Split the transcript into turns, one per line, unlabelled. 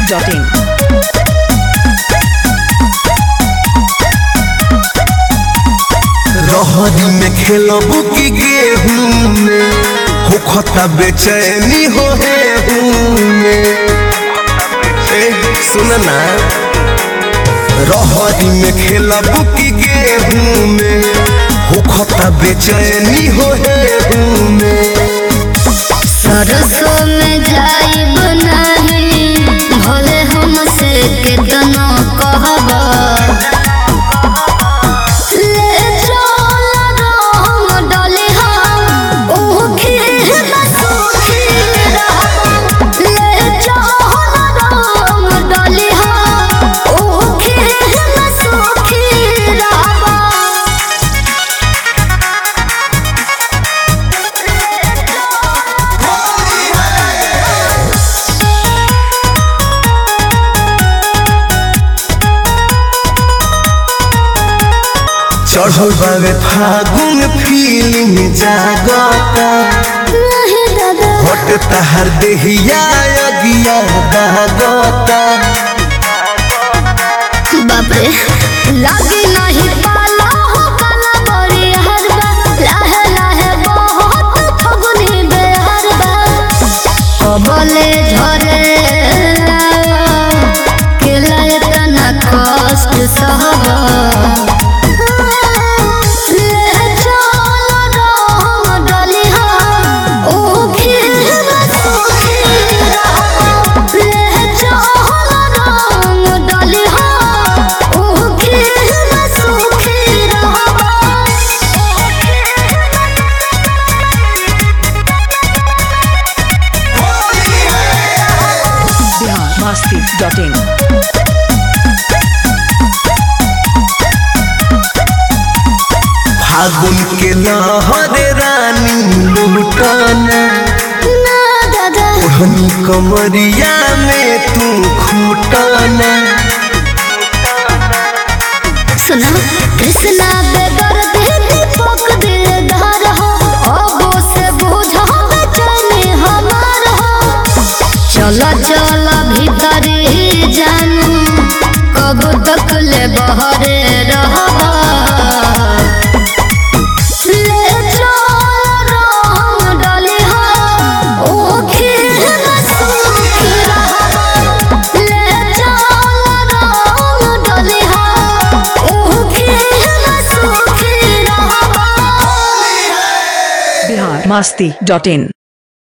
biharmasti.in
रहरी में खेलबू की गेहूं में हो खता बेचैनी हो में ए सुन ना रहरी में खेलबू की गेहूं में हो खता बेचैनी हो में
सरसों में जाइब नहीं भले हमसे केतनो कहब ले चल रंग डलिहा ऊखी न सूखी रहब ले चल रंग डलिहा ऊखी न सूखी रहब
चढ़ल बावे फागुन फीलिंग जागता
नहीं दादा
हट तहर देहिया अगिया दागता
बाप रे लागे नहीं पाला हो काला बड़ी हरबा लाहे लाहे बहुत फगुनी बेहरबा कबले झरे केला इतना कष्ट सहबा ले चल रंग डलिहा ऊखी न सूखी रहब ले चल रंग डलिहा ऊखी न सूखी रहब
biharmasti.in
फागुन के लहर रानी लुटाना
ना दादा
ओढ़नी कमरिया में तू खूटाना
सुना कृष्णा बेगर देती पक दिलदार हो अबो से बुझा बेचैनी हमार हो चल चल भीतर ही जानू कब तक ले बहरे रहबा ले चल रंग डलिहा ऊखी न सूखी रहबा ले चल रंग डलिहा ऊखी न सूखी रहबा
biharmasti.in